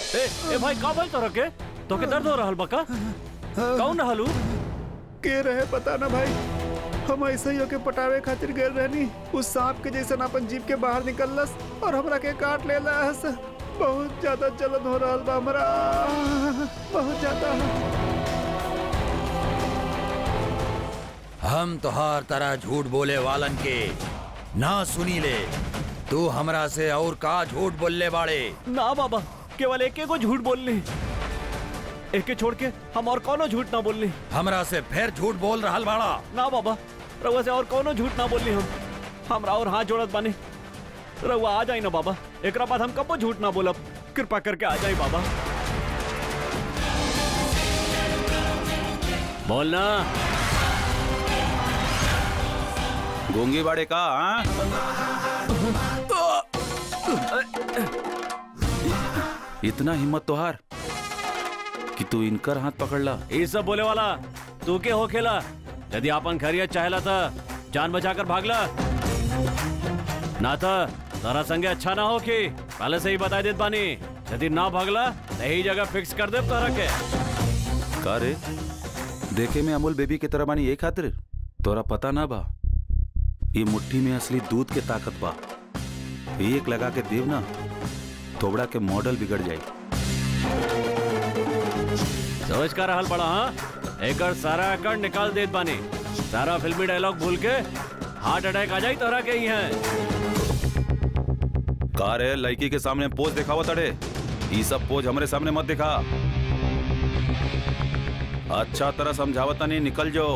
ए ए भाई का भाई तोरा के तो के दर्द हो रहल बा का कौन रहलू के रहे पता ना भाई हम ऐसे ही होके पटावे खातिर गए रहनी उस सांप के जैसे अपन जीप के बाहर निकललस और हमरा के काट लेलस बहुत ज्यादा जलन हो रहा बा हमरा बहुत ज्यादा हम तोहार तरह झूठ बोले वालन के ना सुनी ले तू हमरा से और का झूठ बोलले बाड़े ना बाबा केवल एक को झूठ बोलनी एक के छोड़ के हम और कोनो झूठ ना बोलनी हमरा से फिर झूठ बोल रहल बाड़ा ना बाबा रउआ से और कोनो झूठ ना बोलनी हम हमरा और हाथ जोड़त बानी रउआ आ जाई ना बाबा एकरा बाद हम कबो झूठ ना बोलब कृपा करके आ जाई बाबा बोलना गूंगी बाड़े का हाँ? इतना हिम्मत तोहार कि तू इनकर हाथ पकड़ ला ये सब बोले वाला तू के हो खेला यदि आपन खैरियत चाहेला था जान बचाकर भागला ना था तारा संगे अच्छा ना हो कि पहले से ही बता देत बानी यदि ना भागला सही जगह फिक्स कर दे तारा के का रे देखे में अमूल बेबी के तरह बानी एक खातिर तोरा पता ना बा ये मुट्ठी में असली दूध के ताकत बा एक लगा के देव ना थोबड़ा के मॉडल बिगड़ जाए समझ कर रहल पड़ा हाँ एकर सारा एकड़ निकाल देत बानी सारा फिल्मी डायलॉग भूल के हार्ट अटैक आ जाई तोरा के ही है का रे लड़की के सामने पोज दिखावा तड़े ये सब पोज हमरे सामने मत दिखा अच्छा तरह समझावता नहीं निकल जो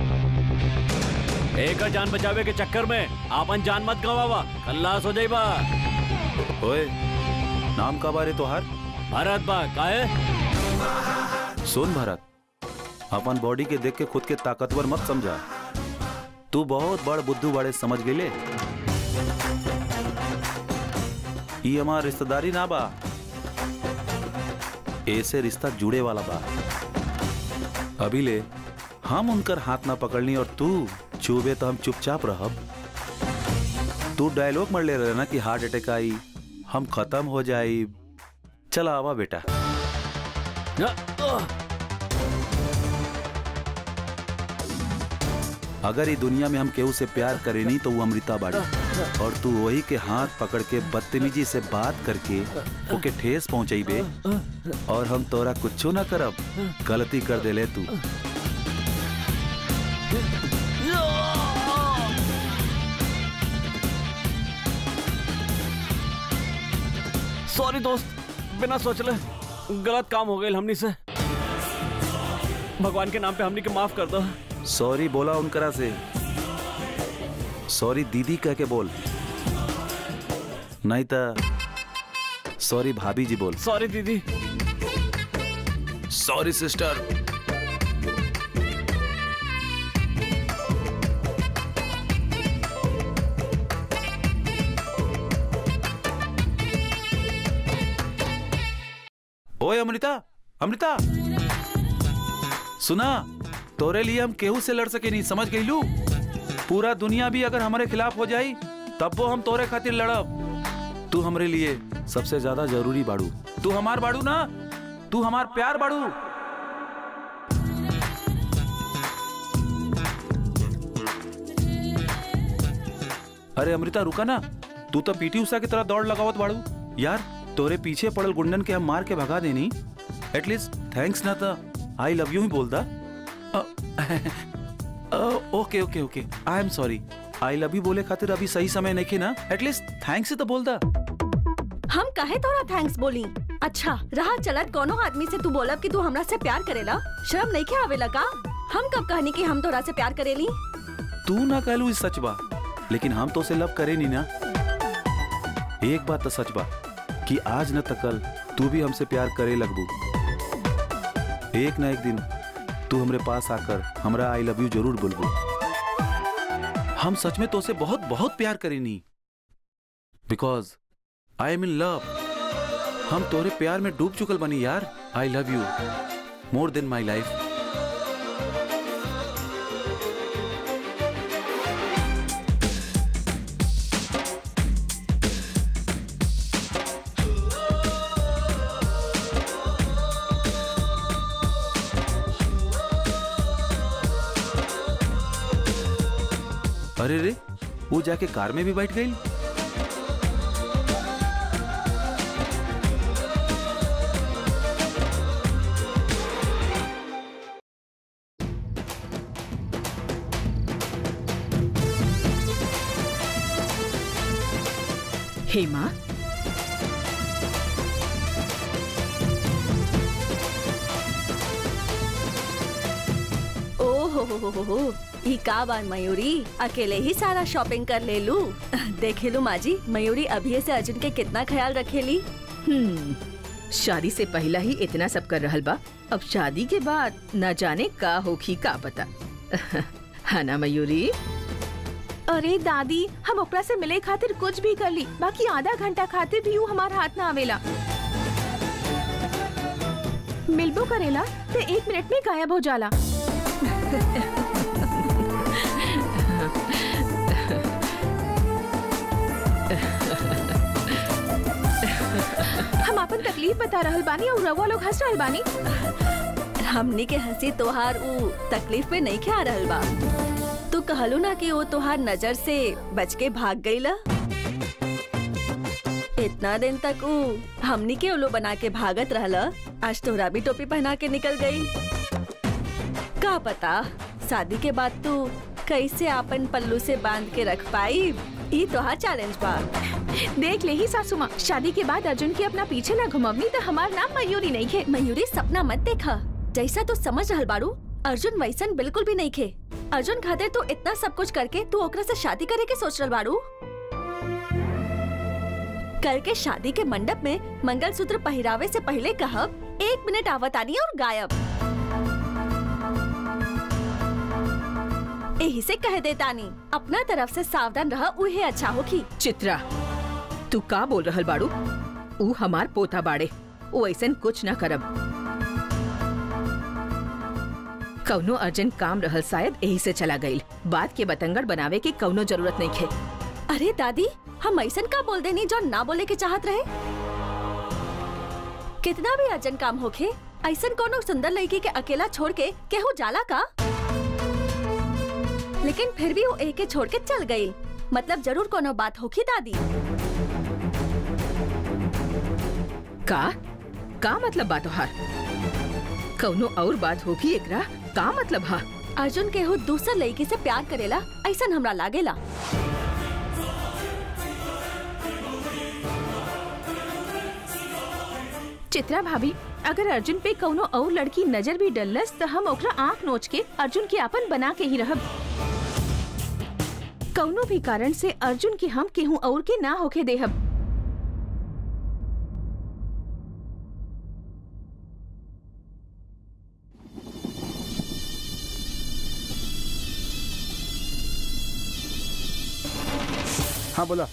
एक जान बचावे के चक्कर में आपन जान मत गवावा खल्लास हो जाइबा ओए नाम का बारे तोहार भारत बा काहे सुन भारत अपन बॉडी के देख के खुद के ताकतवर मत समझा तू बहुत बड़ बुद्धू बड़े समझ गेले ये हमार रिश्तेदारी ना बा ऐसे रिश्ता जुड़े वाला बा अभी ले हम उनकर हाथ ना पकड़नी और तू चुबे तो हम चुपचाप रहब तू डायलॉग मर ले रहे ना कि हार्ट अटैक आई हम खत्म हो जाई चला आवा बेटा अगर ये दुनिया में हम केहू से प्यार करे नहीं तो वो अमृता बाड़ी और तू वही के हाथ पकड़ के बदतमीजी से बात करके ओके ठेस पहुंचाई बे और हम तोरा कुछ ना करब गलती कर दे ले तू सॉरी दोस्त बिना सोचले गलत काम हो गए हमनी से भगवान के नाम पे हमनी के माफ कर दो सॉरी बोला उनकरा से सॉरी दीदी कह के बोल नहीं तो सॉरी भाभी जी बोल सॉरी दीदी सॉरी सिस्टर ओए अमृता अमृता सुना तोरे लिए हम केहू से लड़ सके नहीं समझ गई लू पूरा दुनिया भी अगर हमारे खिलाफ हो जाई तब वो हम तोरे खातिर लड़ब तू हमरे लिए सबसे ज्यादा जरूरी बाड़ू तू हमार बाड़ू ना तू हमार प्यार बाड़ू अरे अमृता रुका ना तू तो पीटी उषा की तरह दौड़ लगावत बाड़ू यार तोरे पीछे पड़ल गुंडन के हम मार के भगा देनी एटलीस्ट थैंक्स ना था आई लव यू ही बोल दा okay okay okay I am sorry I love you बोले खातिर अभी सही समय नहीं खे ना एटलीस्ट थैंक्स ही तो बोल दा हम काहे तोरा थैंक्स बोली अच्छा रहा चलत कोनो आदमी से तू बोलब कि तू हमरा से प्यार करेला शर्म नहीं के आवेला का हम कब कहनी कि हम तोरा से प्यार करेली तू ना कहलू इस सच बा लेकिन हम तो उसे लव करे नहीं ना एक बात तो सच बा कि आज न तकल तू भी हमसे प्यार करे लगबू एक ना एक दिन तू हमरे पास आकर हमरा आई लव यू जरूर बोलबू हम सच में तो उसे बहुत बहुत प्यार करेनी because I am in love हम तोरे प्यार में डूब चुकल बनी यार I love you more than my life वो जाके कार में भी बैठ गई हेमा ओ हो हो हो हो हो ई का बार मयूरी अकेले ही सारा शॉपिंग कर ले लू देखे लू माजी मयूरी अभी से अर्जुन के कितना ख्याल रखेली हम्म शादी से पहला ही इतना सब कर रहल बा अब शादी के बाद न जाने का होखी का पता है ना मयूरी अरे दादी हम ओकरा से मिले खातिर कुछ भी कर ली बाकी आधा घंटा खातिर भी ऊ हमार हाथ ना आवेला मिलबो करेला ते एक मिनट में गायब हो जाला हम अपन तकलीफ बता रहल बानी और रवा लोग हंस रहल बानी हमनी के हंसी तोहार ऊ तकलीफ पे नहीं ख्या रहल बा तू कहलू ना कि वो तोहार नजर से बच के भाग गईला इतना दिन तक ऊ हमनी के उल्लू बना के भागत रहला आज तोहरा भी टोपी पहना के निकल गई का पता शादी के बाद तू कैसे आपन पल्लू से बांध के रख पाई ई तोहार चैलेंज बा देख ले ही सासू माँ शादी के बाद अर्जुन के अपना पीछे ना घुमवनी तो हमार नाम मयूरी नहीं खे मयूरी सपना मत देखा जैसा तू समझ रहल बारू अर्जुन वैसन बिल्कुल भी नहीं खे अर्जुन खातिर तू इतना सब कुछ करके तू ओकरा से शादी करे के सोच रहल बारू कल के शादी के मंडप में मंगलसूत्र पहरावे से पहले कहब एक मिनट आवतानी और गायब यही से कह देतानी अपना तरफ से सावधान रह उहे अच्छा होखी चित्रा तू का बोल रहल बाड़ू ऊ हमार पोता बाड़े वो ऐसन कुछ ना करब कौनो अर्जेंट काम रहल शायद यही से चला गईल बात के बतंगड़ बनावे की कौनो जरूरत नहीं खे अरे दादी हम ऐसन का बोल देनी जो ना बोले के चाहत रहे कितना भी अर्जन काम होखे ऐसन कोनो सुंदर लड़की के अकेला छोड़ के केहू जाला का लेकिन फिर भी वो एक के छोड़ के चल गई मतलब जरूर कोनो बात होखी दादी का का मतलब बात तोहार कौनो और बात होगी एकरा का मतलब हा अर्जुन केहू दूसर लड़की से प्यार करेला ऐसन हमरा लागेला चित्रा भाभी अगर अर्जुन पे कौनो और लड़की नजर भी डलस तो हम ओकरा आंख नोच के अर्जुन के अपन बना के ही रहब कौनो भी कारण से अर्जुन के हम केहू और के ना होके देहब हाँ बोला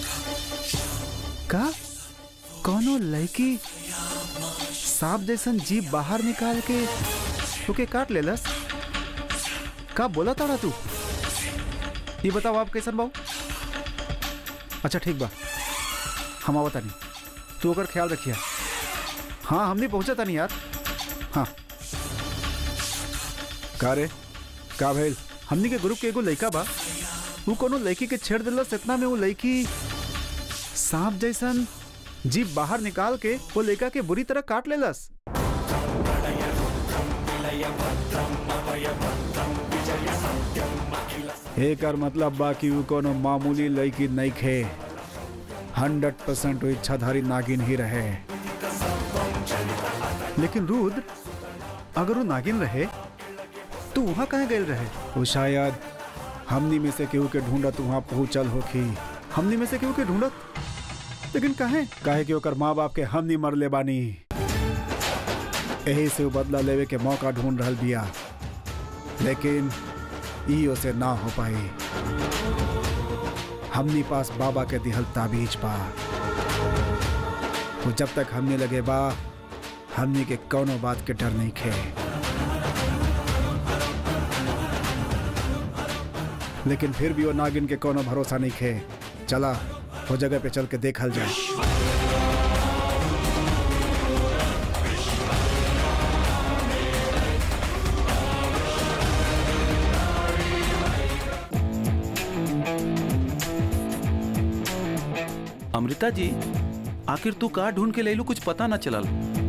का कौनो लड़की सांप जैसन जीप बाहर निकाल के ओके काट लेलस का बोला ताड़ा तू ये बताओ आप कैसन बाऊ अच्छा ठीक बा हम आवत तानी तू ओकर ख्याल रखिया हाँ हमने पहुंचा तानी यार हाँ का रे का भइल हमनी के ग्रुप के एगो लड़का बा वो कोनो लड़की के छेड़ दिलस इतना में वो लड़की सांप जैसन जीप बाहर निकाल के वो लड़का के बुरी तरह काट लेलस एकर मतलब बा कि वो कोनो मामूली लड़की नहीं खे हंड्रेड परसेंट वो इच्छाधारी नागिन ही रहे लेकिन रुद्र अगर वो नागिन रहे तो वहां कहाँ गए रहे वो शायद हमनी में से केहू के ढूंढत वहां पहुंचल होखी हमनी में से केहू के ढूंढत लेकिन काहे काहे कि ओकर माँ बाप के हमनी मरले बानी यही से वो बदला लेवे के मौका ढूंढ रहल बिया लेकिन ई ओसे ना हो पाई हमनी पास बाबा के दिहल ताबीज बा वो जब तक हमने लगे बा हमनी के कौनो बात के डर नहीं खे लेकिन फिर भी वो नागिन के कोनो भरोसा नहीं खे चला वो जगह पे चल के देखल जाए अमृता जी आखिर तू का ढूंढ के ले लू कुछ पता ना चलल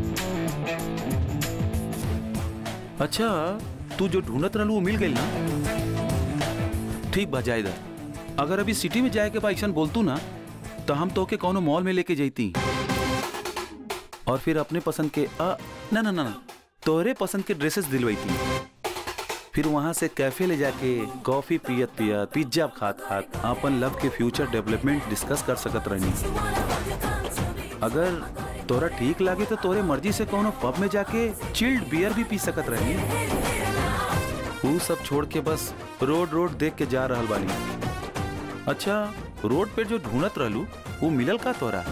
अच्छा तू जो ढूंढत रहलू वो मिल गई ना ठीक बा जायदा अगर अभी सिटी में जाए के बा ऐसन बोलतू ना तो हम तो के कोनो मॉल में लेके जैती और फिर अपने पसंद के आ, ना ना ना ना तोहरे पसंद के ड्रेसेस दिलवाईती फिर वहां से कैफे ले जाके कॉफी पियत पियत पिज्जा खात खात अपन लव के फ्यूचर डेवलपमेंट डिस्कस कर सकत रहनी अगर तोरा ठीक लागे तो तोरे मर्जी से कोनो पब में जाके चिल्ड बियर भी पी सकत रहनी वो सब छोड़ के बस रोड रोड देख के जा रहल बानी अच्छा रोड पे जो ढूंढत रहलू वो मिलल का तोरा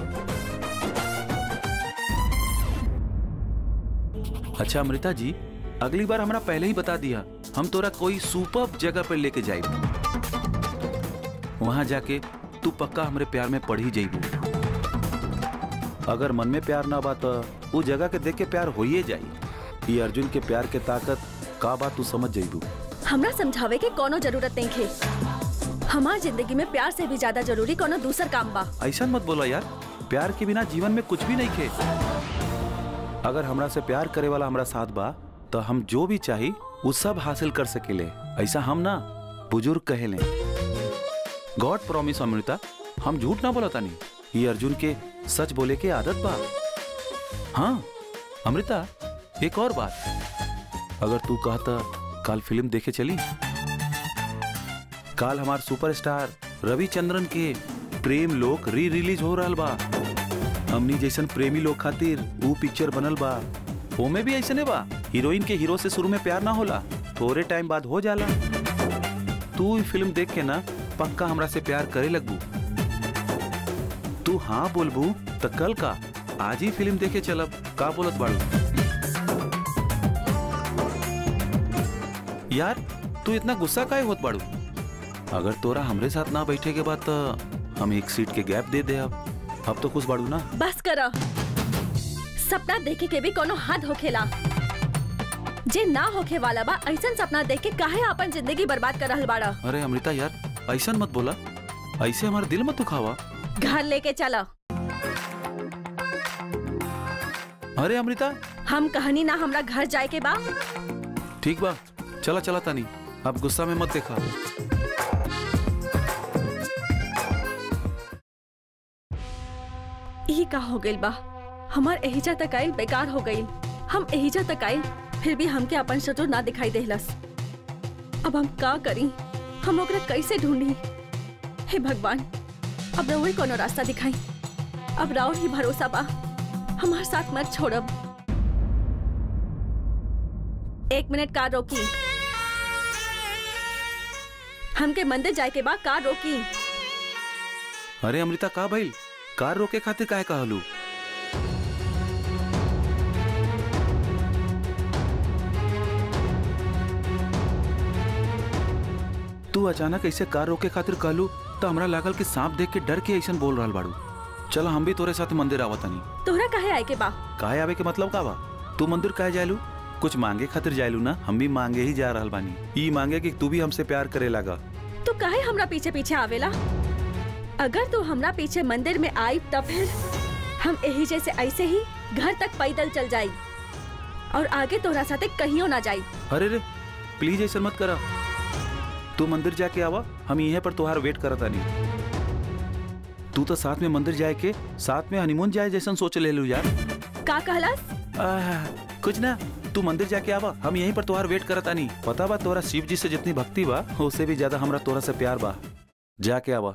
अच्छा अमृता जी अगली बार हमरा पहले ही बता दिया हम तोरा कोई सुपर जगह पर लेके जाए वहां जाके तू पक्का हमरे प्यार में पड़ ही जाइबू अगर मन में प्यार ना बा तो वो जगह के देख के प्यार होइए जाई ये अर्जुन के प्यार के ताकत का बात तू समझ जाइबू हमरा समझावे के कोनो जरूरत नहीं खे हमार जिंदगी में प्यार से भी ज्यादा जरूरी कोनो दूसर काम बा ऐसा मत बोला यार प्यार के बिना जीवन में कुछ भी नहीं खे अगर हमरा से प्यार करे वाला हमरा साथ बा तो हम जो भी चाही वो सब हासिल कर सकेले ऐसा हम ना बुजुर्ग कहेले गॉड प्रॉमिस अमृता हम झूठ ना बोला तानी ये अर्जुन के सच बोले के आदत बा हाँ अमृता एक और बात अगर तू कहता कल फिल्म देखे चली काल हमार सुपरस्टार रविचंद्रन के प्रेम लोक री रिलीज हो रहा बा हमनी जैसन प्रेमी लोग खातिर ऊ पिक्चर बनल बा ओमे भी ऐसने बा हीरोइन के हीरो से शुरू में प्यार ना होला थोड़े टाइम बाद हो जाला तू ई फिल्म देख के ना पक्का हमरा से प्यार करे लगबू तू हाँ बोलबू तो कल का आज ही फिल्म देखे चलब का बोलत बाड़ू यार तू इतना गुस्सा काहे होत बाड़ू अगर तोरा हमरे साथ ना बैठे के बाद तो हम एक सीट के गैप दे दे अब अब तो खुश बाड़ू ना बस कर सपना देखे के भी कोनो हद होखेला जे ना होखे वाला बा ऐसन सपना देख के काहे अपन जिंदगी बर्बाद कर रहल बाड़ा अरे अमृता यार ऐसा मत बोला ऐसे हमारा दिल मत दुखावा घर लेके चला अरे अमृता हम कहनी ना हमरा घर जाए के बा ठीक बा चला चला तानी अब गुस्सा में मत देखा यही का हो गइल बा हमार एहिजा तक आइल बेकार हो गइल हम एहिजा तक आइल फिर भी हमके अपन शत्रु ना दिखाई देहलस अब हम का करी हम ओकरा कैसे ढूंढी हे भगवान अब रउई कोनो रास्ता दिखाई अब राउर ही भरोसा बा हमार साथ मत छोड़ब एक मिनट कार रोकी हमके मंदिर जाए के बाद कार रोकी अरे अमृता का भइल कार रोके खातिर काहे कहलू तू अचानक ऐसे कार रोके खातिर कहलू तो हमरा लागल कि सांप देख के डर के ऐसन बोल रहल बाड़ू चल हम भी तोरे साथ मंदिर आवतानी तोहरा काहे आए के बा काहे आवे के मतलब का बा तू मंदिर काहे जायलू कुछ मांगे खातिर जायलू ना हम भी मांगे ही जा रहल बानी ई मांगे कि तू भी हमसे प्यार करे लगा तू काहे हमरा पीछे पीछे आवेला अगर तू हमरा पीछे मंदिर में आई तब फिर हम यही जैसे ऐसे ही घर तक पैदल चल जाई और आगे तोहरा साथे कहियो ना जाई अरे रे प्लीज ऐसा मत करा तू मंदिर जाके आवा हम यहीं पर तुहार वेट करत आनी तू तो साथ में मंदिर जाए के साथ में हनीमून जाए जैसन सोच ले लू यार का कहलास आह, कुछ ना तू मंदिर जाके आवा हम यहीं पर तुहार वेट करत आनी पता बा तोरा शिव जी से जितनी भक्ति बा उससे भी ज्यादा हमरा तोरा से प्यार बा जाके आवा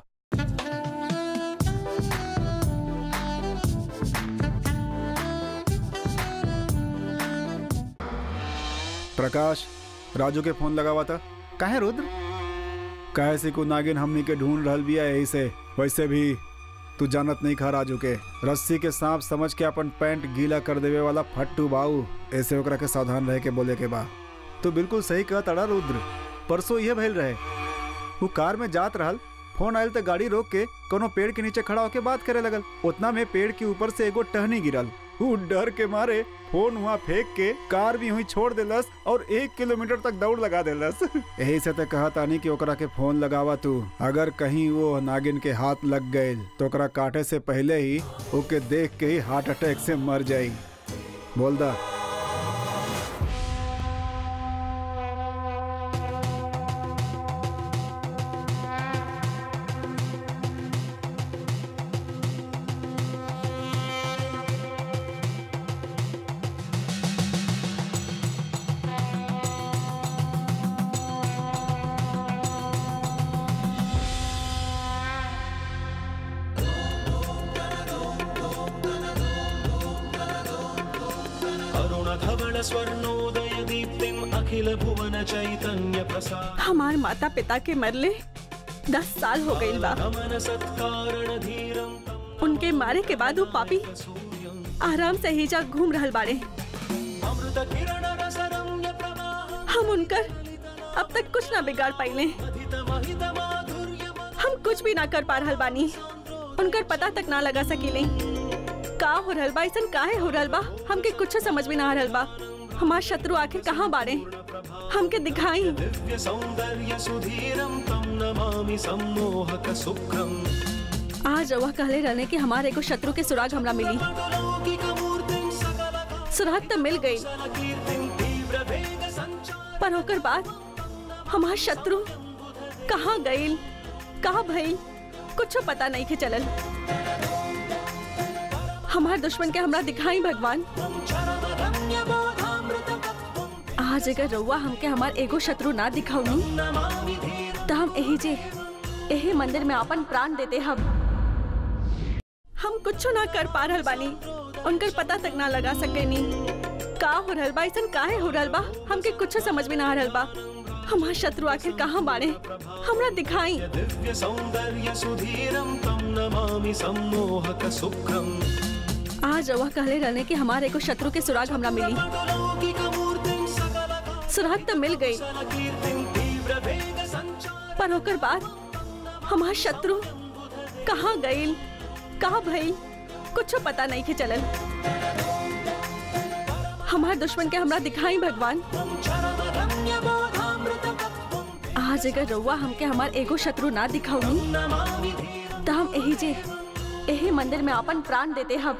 प्रकाश राजू के फोन लगा हुआ था काहे रुद्र काहे से को नागिन हमनी के ढूंढ रहल बिया यही से वैसे भी तू जानत नहीं खा राजू के रस्सी के सांप समझ के अपन पैंट गीला कर देवे वाला फट्टू बाऊ ऐसे ओकरा के सावधान रह के बोले के बा तो बिल्कुल सही कह तड़ा रुद्र परसों ये भइल रहे वो कार में जात रहल फोन आयल तो गाड़ी रोक के कोनो पेड़ के नीचे खड़ा होके बात करे लगल उतना में पेड़ के ऊपर से एगो टहनी गिरल वो डर के मारे फोन वहाँ फेंक के कार भी हुई छोड़ देलस और एक किलोमीटर तक दौड़ लगा देलस यही से तो कहा तानी कि ओकरा के फोन लगावा तू अगर कहीं वो नागिन के हाथ लग गए तो ओकरा काटे से पहले ही ओके देख के ही हार्ट अटैक से मर जाई बोल दा अरुणधवल स्वर्णोदय दीप्तिम् अखिल भुवन चैतन्य प्रसाद हमार माता पिता के मरले दस साल हो गईल बा गमन सत्कारण धीरं उनके मारे के बाद वो पापी आराम से हिजा घूम रहल बाड़े अमृत किरण रस रम्य प्रवाह हम उनकर अब तक कुछ ना बिगाड़ पाइले अधित महित माधुर्य हम कुछ भी ना कर पा रहल बानी उनकर पता तक ना लगा सकीले का हो रहल बा ऐसन काहे हो रहल बा हमके कुछ समझ में ना आ रहल बा हमार शत्रु आखिर कहाँ बाड़े हमके दिखाई दिव्य सौन्दर्य सुधीरं तं नमामि सम्मोहक शुक्रम् आज वह कहले रहने कि हमारे एगो शत्रु के सुराग हमरा मिली लौकिकमूर्तिं सकल सुराग तो मिल गई कीर्तिं तीव्र वेग सञ्चार पर होकर बाद हमार शत्रु कहाँ गईल कहाँ भइल कुछ पता नहीं के चलल हमार दुश्मन के हमरा दिखाई भगवान चरम रम्य बोधामृत आज अगर रउआ हमके हमार एगो शत्रु ना दिखाऊनी नमामि धीरं तो हम यही जे यही मंदिर में अपन प्राण देते हम हम कुछ ना कर पा रहल बानी उनकर पता तक ना लगा सकेनी का हो रहल बा ऐसन काहे हो रहल बा हमके कुछ समझ में ना आ रहल बा हमार शत्रु आखिर कहाँ बाड़े हमरा दिखाई दिव्य सौन्दर्य सुधीरं तं नमामि सम्मोहक शुक्रम् आज रउआ कहले रहने कि हमारे एगो शत्रु के सुराग हमरा मिली लौकिकमूर्तिं सकल सुराग तो मिल गई कीर्तिं तीव्र वेग सञ्चार पर होकर बाद हमार शत्रु कहाँ गईल कहाँ भइल कुछ पता नहीं के चलल हमार दुश्मन के हमरा दिखाई भगवान चरम रम्य बोधामृत आज अगर रउआ हमके हमार एगो शत्रु ना दिखाऊनी नमामि धीरं तो हम यही जे यही मंदिर में अपन प्राण देते हम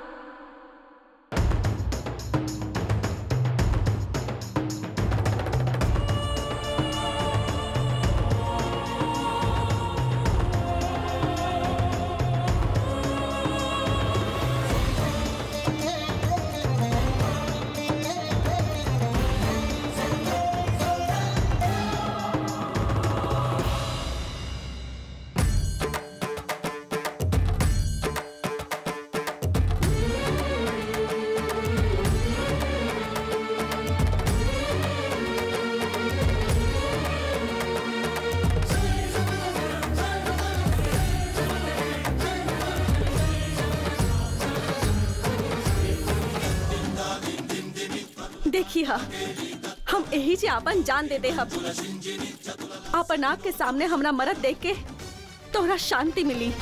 देखिए हा, हम यही जे अपन जान दे दे हम अपन आँख के सामने हमरा मरद देख के तोहरा शांति मिली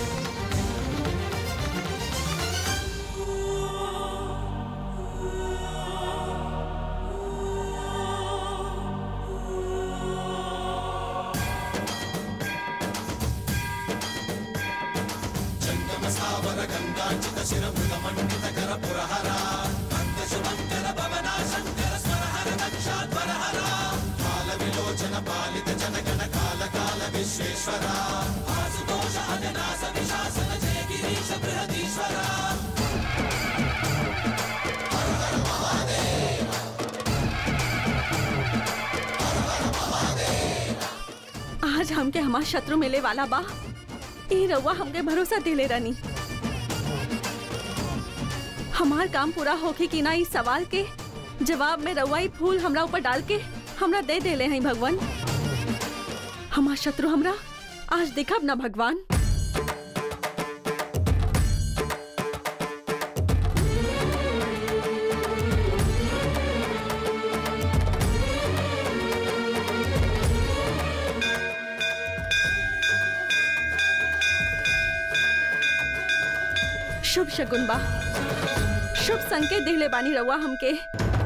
आज हमके हमार शत्रु मिले वाला बा ई रउआ हमके भरोसा दिले रानी हमार काम पूरा होके कि ना इस सवाल के जवाब में रउआ ई फूल हमरा ऊपर डाल के हमरा दे देले हैं भगवान हमार शत्रु हमरा आज दिखब ना भगवान शुभ शकुन बा शुभ संकेत दिले बानी रउआ हमके